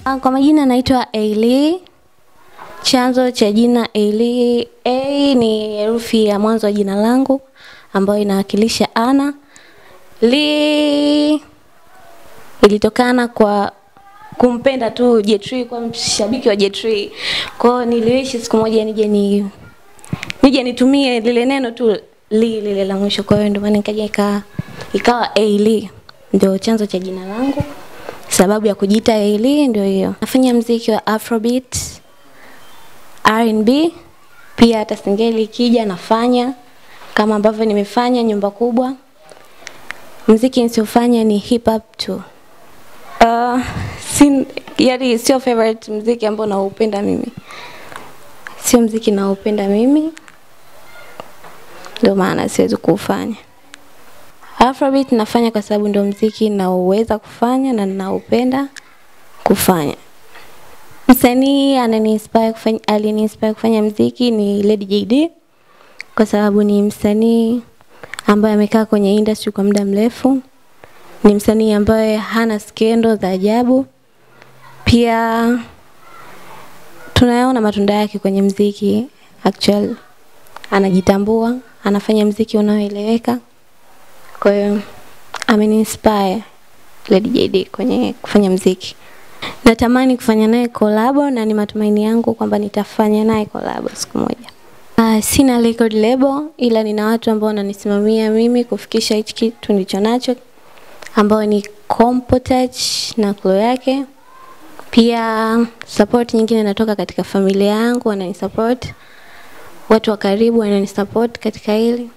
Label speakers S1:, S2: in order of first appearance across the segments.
S1: Ah, Kwa majina naitwa Ailey. Chanzo cha jina Ailey, A ni herufi ya mwanzo wa jina langu ambayo inawakilisha Ana. Lee ilitokana kwa kumpenda tu Jetri, kwa mshabiki wa Jetri. Kwa hiyo niliishi siku moja nije ni nije nitumie lile neno tu Lee lile la mwisho, kwa hiyo ndio maana nikaja ika ikawa Ailey, ndio chanzo cha jina langu. Sababu ya kujiita Ailey ndio hiyo. Nafanya mziki wa Afrobeat, R&B, pia hata singeli ikija nafanya kama ambavyo nimefanya nyumba kubwa. Mziki nisiofanya ni hip hop tu. Uh, sin, yani sio favorite mziki ambao naupenda mimi, sio mziki naupenda mimi, ndio maana siwezi kuufanya. Afrobeat nafanya kwa sababu ndio mziki naoweza kufanya na ninaupenda kufanya. Msanii ananiinspire kufanya, aliniinspire kufanya mziki ni Lady JD kwa sababu ni msanii ambaye amekaa kwenye industry kwa muda mrefu. Ni msanii ambaye hana skendo za ajabu. Pia tunayaona matunda yake kwenye mziki actually. Anajitambua, anafanya mziki unaoeleweka. Kwa hiyo ameniinspire Lady JD kwenye kufanya mziki. Natamani kufanya naye kolabo na ni matumaini yangu kwamba nitafanya naye kolabo siku moja. Uh, sina record label ila nina watu ambao wananisimamia mimi kufikisha hichi kitu nilicho nacho ambao ni Compotouch na klo yake. Pia support nyingine inatoka katika familia yangu, wananisupport. Watu wa karibu wananisupport katika hili.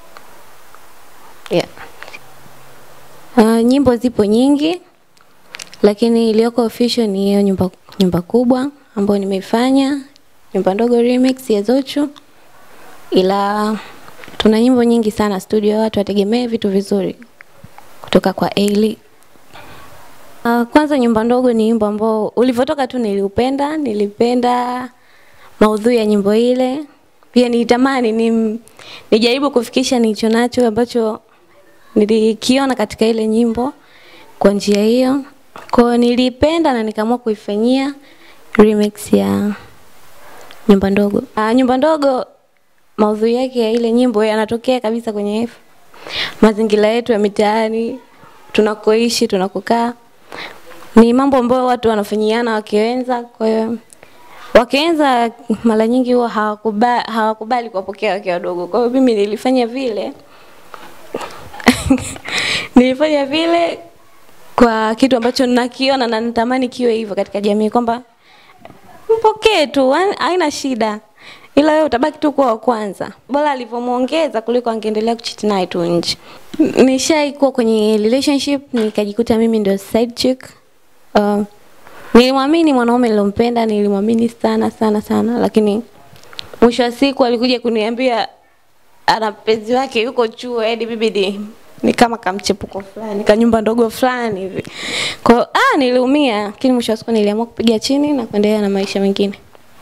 S1: Yeah. Uh, nyimbo zipo nyingi lakini iliyoko official ni hiyo nyumba, nyumba kubwa ambayo nimeifanya, nyumba ndogo remix ya Zuchu, ila tuna nyimbo nyingi sana studio, watu wategemee vitu vizuri kutoka kwa Ailey. Uh, kwanza nyumba ndogo ni nyimbo ambao ulivyotoka tu niliupenda, nilipenda maudhui ya nyimbo ile. Pia nilitamani ni, nijaribu kufikisha nilicho nacho ambacho nilikiona katika ile nyimbo kwa njia hiyo. Kwa hiyo nilipenda na nikaamua kuifanyia remix ya nyumba ndogo. Uh, nyumba ndogo maudhui yake ya ile nyimbo yanatokea kabisa kwenye mazingira yetu ya mitaani, tunakoishi, tunakokaa. Ni mambo ambayo watu wanafanyiana wakiwenza, kwa hiyo wakienza mara nyingi huwa hawakubali, hawakubali kuwapokea wake wadogo. Kwa hiyo mimi nilifanya vile nilifanya vile kwa kitu ambacho nakiona na natamani kiwe hivyo katika jamii kwamba mpokee tu, haina shida, ila wewe utabaki tu kuwa wa kwanza. Bora alivyomuongeza kuliko angeendelea kuchiti naye tu nje. Nishaikuwa kwenye relationship nikajikuta mimi ndio side chick. Uh, nilimwamini mwanaume nilompenda, nilimwamini sana sana sana, lakini mwisho wa siku alikuja kuniambia ana mpenzi wake yuko chuo, hadi bibi ni kama kamchepuko fulani kanyumba ndogo fulani hivi. Kwa hiyo ah, niliumia, lakini mwisho wa siku niliamua kupiga chini na kuendelea na maisha mengine.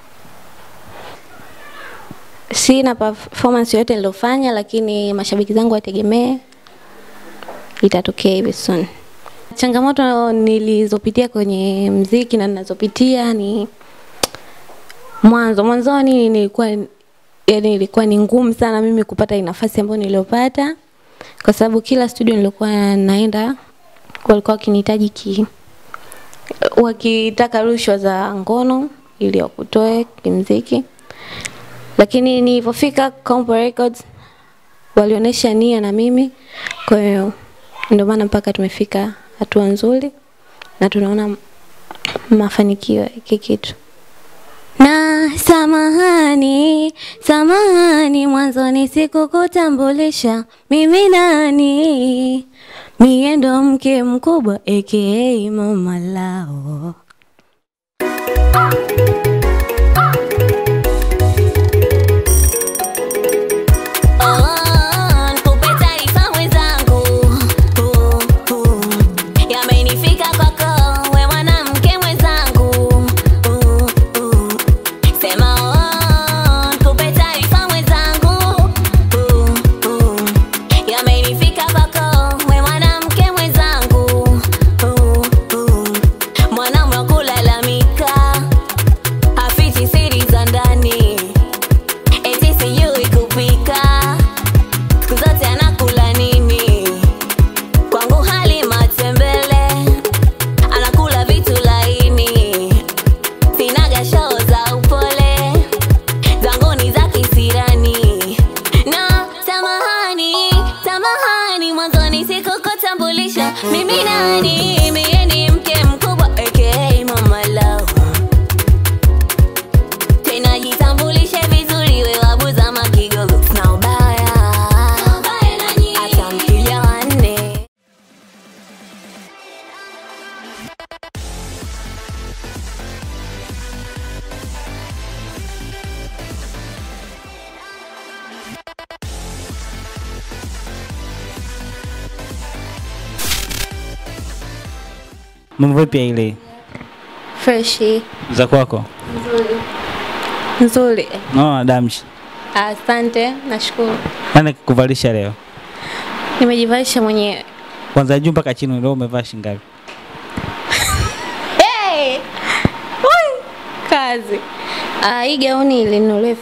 S1: Sina performance yoyote nilofanya, lakini mashabiki zangu wategemee itatokea hivi soon. Changamoto nilizopitia kwenye mziki na ninazopitia ni mwanzo mwanzoni nilikuwa yani ilikuwa ni ngumu sana mimi kupata nafasi ambayo niliyopata kwa sababu kila studio nilikuwa naenda walikuwa wakinihitaji ki wakitaka rushwa za ngono ili wakutoe kimziki, lakini nilipofika Compo Records walionyesha nia na mimi, kwa hiyo ndio maana mpaka tumefika hatua nzuri na tunaona mafanikio ya hiki kitu. Na samahani, samahani, mwanzoni sikukutambulisha mimi nani. Mie ndo mke mkubwa aka mama lao.
S2: Oh, nikupe taarifa mwenzangu. Uh, uh, yamenifika kwako, we mwanamke mwenzangu. Uh, uh, sema oh, nikupe taarifa mwenzangu. Uh, uh, yamenifika kwako, we mwanamke mwenzangu. Uh, uh, mwanaume wa kulalamika
S3: Mambo vipi Ailey?
S1: Freshi.
S3: Za kwako?
S1: Nzuri. Nzuri.
S3: Naona damshi.
S1: Asante, nashukuru.
S3: Nani kukuvalisha leo?
S1: Nimejivalisha mwenyewe.
S3: Kwanza juu mpaka chini leo umevaa shingapi?
S1: Hey! Ui! Kazi. Ah, hii gauni ilinunuliwa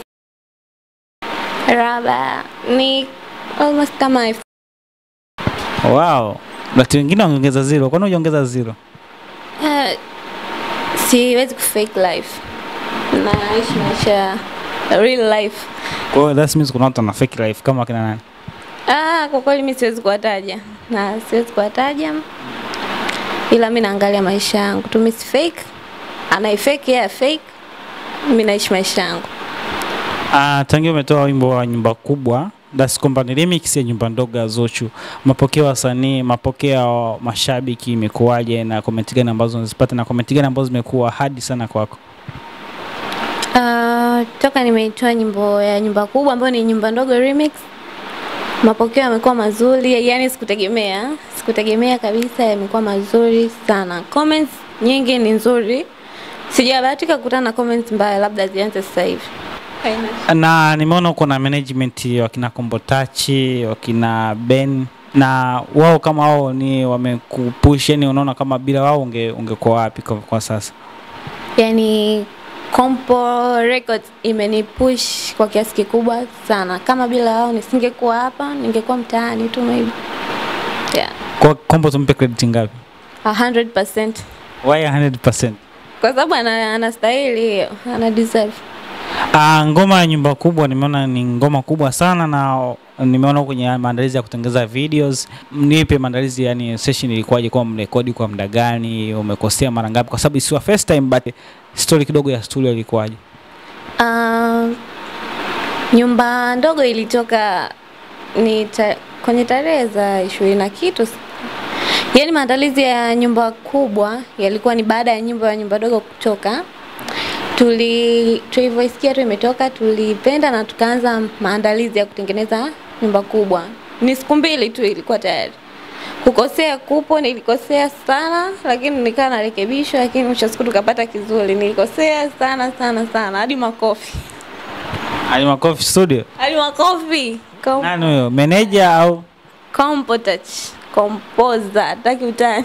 S1: raba ni almost kama elfu
S3: Wow. Watu wengine wameongeza zero. Kwani hujaongeza zero?
S1: Ah, siwezi kufake life. Naishi maisha ya real life.
S3: Kwa hiyo that means kuna watu wana fake life kama kina nani?
S1: Ah, kwa kweli mimi siwezi kuwataja na siwezi kuwataja, ila mi naangalia maisha yangu tu, mimi si fake. Anaifake yeye fake, mimi naishi maisha yangu.
S3: Ah, tangia umetoa wimbo wa nyumba kubwa that's kwamba ni remix ya nyumba ndogo ya Zuchu. Mapokeo ya wasanii, mapokeo ya mashabiki imekuwaje na comment gani ambazo unazipata na comment gani ambazo zimekuwa hadi sana kwako?
S1: Ah, toka nimeitoa nyimbo ya nyumba kubwa ambayo ni nyumba ndogo remix, mapokeo yamekuwa mazuri, yani sikutegemea, sikutegemea kabisa, yamekuwa mazuri sana. Comments nyingi ni nzuri, sijabahatika kukutana na comments mbaya, labda zianze sasa hivi. Haina
S3: Na nimeona uko na management wakina Kombotachi, wakina Ben na wao kama wao ni wamekupush, yani unaona kama bila wao unge, ungekuwa wapi kwa, kwa sasa?
S1: yani Kompo Records imenipush kwa kiasi kikubwa sana. Kama bila wao nisingekuwa hapa, ningekuwa mtaani tu maybe. Yeah,
S3: Kwa Kombo tumpe credit ngapi?
S1: 100%.
S3: Why 100%?
S1: Kwa sababu ana anastahili hiyo, ana deserve.
S3: Ah, ngoma ya nyumba kubwa nimeona ni ngoma kubwa sana na nimeona kwenye maandalizi ya kutengeneza videos. Nipe maandalizi, yani session ilikuwaje, kwa mrekodi kwa muda gani, umekosea mara ngapi? Kwa sababu isiwa first time but story kidogo ya studio ilikuwaje?
S1: Uh, nyumba ndogo ilitoka ni ta, kwenye tarehe za ishirini na kitu. Yaani maandalizi ya nyumba kubwa yalikuwa ni baada ya nyumba ya nyumba dogo kutoka. Tuli tulivyoisikia tu imetoka, tulipenda na tukaanza maandalizi ya kutengeneza nyumba kubwa. Ni siku mbili tu ilikuwa tayari. Kukosea kupo, nilikosea sana, lakini nikaa narekebishwa, lakini mwisho wa siku tukapata kizuri. Nilikosea sana sana sana, hadi makofi,
S3: Ali Makofi studio.
S1: hadi makofi. Kom
S3: Nani huyo? Manager au?
S1: Compo touch, composer, hataki utani.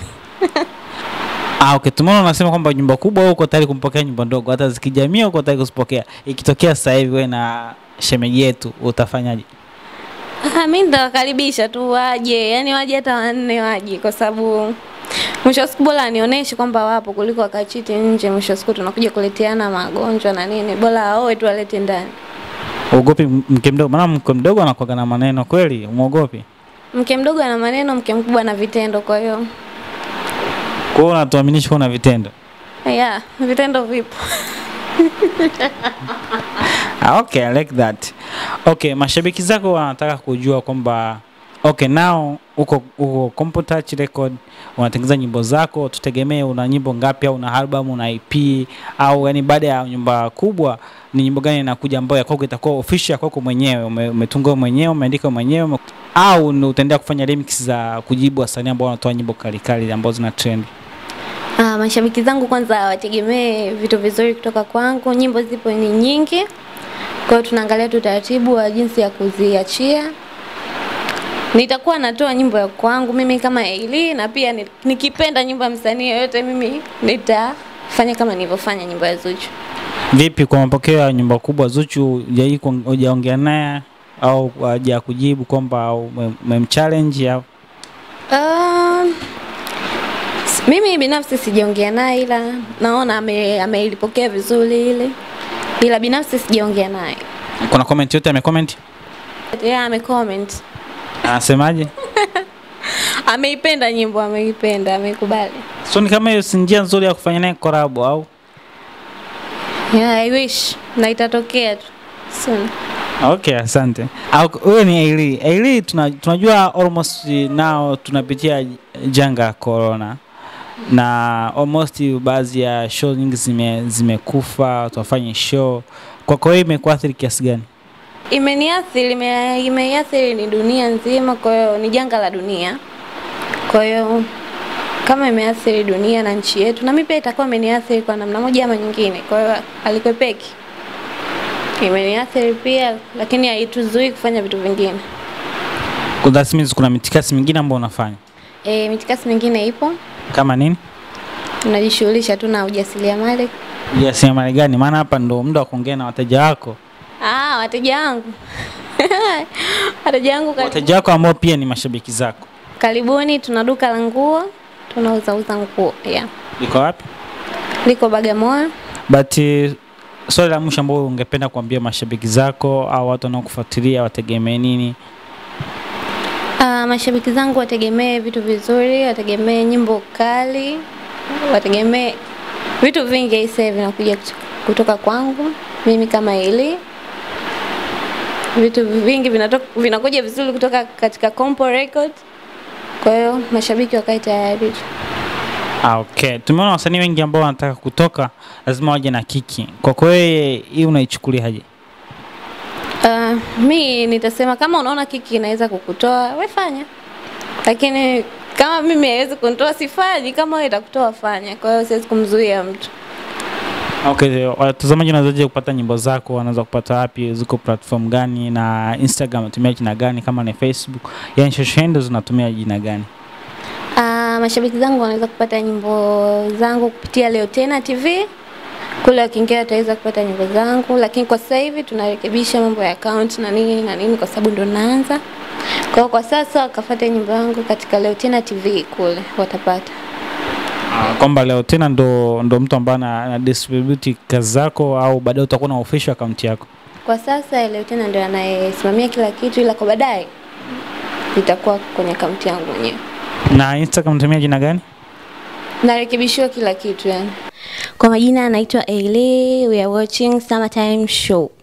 S3: Ah, okay. Tumeona unasema kwamba nyumba kubwa wewe uko tayari kumpokea nyumba ndogo, hata zikijamia uko tayari kuzipokea. Ikitokea sasa hivi wewe na shemeji yetu utafanyaje?
S1: Ah, mi nitawakaribisha tu waje, yani waje hata wanne waje, kwa sababu mwisho wa siku bora anionyeshe kwamba wapo kuliko wakachiti nje. Mwisho wa siku tunakuja kuleteana magonjwa na nini, bora aoe tu alete ndani.
S3: Uogopi m- mke mdogo? Maana mke mdogo anakuwa na maneno kweli, umuogopi?
S1: Mke mdogo ana maneno, mke mkubwa ana vitendo, kwa hiyo
S3: Kwa hiyo unatuaminisha kuna vitendo.
S1: yeah, vitendo vipo.
S3: Ah, okay, I like that. Okay, mashabiki zako wanataka kujua kwamba okay, now uko uko Compo Touch Record unatengeneza nyimbo zako, tutegemee una nyimbo ngapi au una album, una EP au yani baada ya nyumba kubwa ni nyimbo gani inakuja ambayo ya kwako itakuwa official ya kwako mwenyewe, ume- umetunga wewe mwenyewe, umeandika wewe mwenyewe ume- au ni utaendelea kufanya remix za kujibu wasanii ambao wanatoa nyimbo kali kali ambazo zina trend?
S1: Ah, mashabiki zangu kwanza wategemee vitu vizuri kutoka kwangu. Nyimbo zipo ni nyingi, kwa hiyo tunaangalia tu utaratibu wa jinsi ya kuziachia. Nitakuwa natoa nyimbo ya kwangu mimi kama Eli, na pia ni- nikipenda nyimbo ya msanii yoyote mimi nitafanya kama nilivyofanya nyimbo ya Zuchu.
S3: Vipi kwa mapokeo ya nyumba kubwa Zuchu, hujai kuong- hujaongea naye au haja kujibu kwamba ume- umemchallenge au
S1: Um, s- mimi binafsi sijaongea naye ila naona ame- ameilipokea vizuri ile, ila binafsi sijaongea naye.
S3: kuna comment yote amecomment?
S1: Yeah, amecomment.
S3: Anasemaje?
S1: Ameipenda nyimbo, ameipenda, ameikubali.
S3: So ni kama hiyo si njia nzuri ya kufanya naye collab au?
S1: Yeah, I wish na itatokea tu soon.
S3: Okay, asante. Au wewe ni Aili. Aili tuna, tunajua almost now tunapitia janga la corona na almost baadhi ya show nyingi zime zimekufa, watu wafanye show. Kwako wewe imekuathiri kiasi gani?
S1: Imeniathiri, ime- imeiathiri ni dunia nzima, kwa hiyo ni janga la dunia. Kwa hiyo kama imeathiri dunia na nchi yetu, na mimi pia itakuwa imeniathiri kwa namna moja ama nyingine. Kwa hiyo alikwepeki, imeniathiri pia, lakini haituzuii kufanya vitu vingine.
S3: That means kuna mitikasi mingine ambayo unafanya
S1: E, mitikasi mingine ipo,
S3: kama nini?
S1: tunajishughulisha tu na ujasiriamali.
S3: Jasiriamali gani? Maana hapa ndo muda wa kuongea na wateja wako,
S1: Ah, wateja wangu wateja wangu karibu.
S3: wateja wako ambao pia ni mashabiki zako.
S1: Karibuni, tuna duka la nguo, tunauza uza nguo yeah.
S3: Liko wapi?
S1: Liko Bagamoyo.
S3: But uh, swali la mwisho ambao ungependa kuambia mashabiki zako au watu wanaokufuatilia wategemee nini?
S1: Uh, mashabiki zangu wategemee vitu vizuri, wategemee nyimbo kali, wategemee vitu vingi aisee vinakuja kut- kutoka kwangu mimi kama ili vitu vingi vinatoka, vinakuja vizuri kutoka katika Compo Record. Kwa hiyo mashabiki wakae tayari tu.
S3: Ah, okay. Tumeona wasanii wengi ambao wanataka kutoka lazima waje na kiki. Kwa kweli hii unaichukuliaje?
S1: Uh, mi nitasema kama unaona kiki inaweza kukutoa we fanya, lakini kama mimi haiwezi kunitoa sifanyi. Kama wewe itakutoa fanya. Kwa hiyo siwezi kumzuia mtu.
S3: Okay, watazamaji wanawezaje kupata nyimbo zako? Wanaweza kupata wapi? Ziko platform gani? Na Instagram unatumia jina gani? Kama ni Facebook, yani social handles unatumia jina gani?
S1: Uh, mashabiki zangu wanaweza kupata nyimbo zangu kupitia Leo Tena TV. Kule wakiingia wataweza kupata nyimbo zangu, lakini kwa sasa hivi tunarekebisha mambo ya account na nini na nini, kwa sababu ndo naanza. Kwa hiyo kwa sasa wakafuata nyimbo yangu katika Leo Tena TV, kule watapata.
S3: Ah, kwamba leo tena ndo, ndo mtu ambaye ana ana distribute kazi zako au baadaye utakuwa na official account yako?
S1: Kwa sasa Leo Tena ndio anayesimamia kila kitu, ila kwa baadaye itakuwa kwenye akaunti yangu mwenyewe.
S3: Na Instagram unatumia jina gani?
S1: Narekebishiwa kila kitu yani. Kwa majina anaitwa Ailey, we are watching Summertime Show.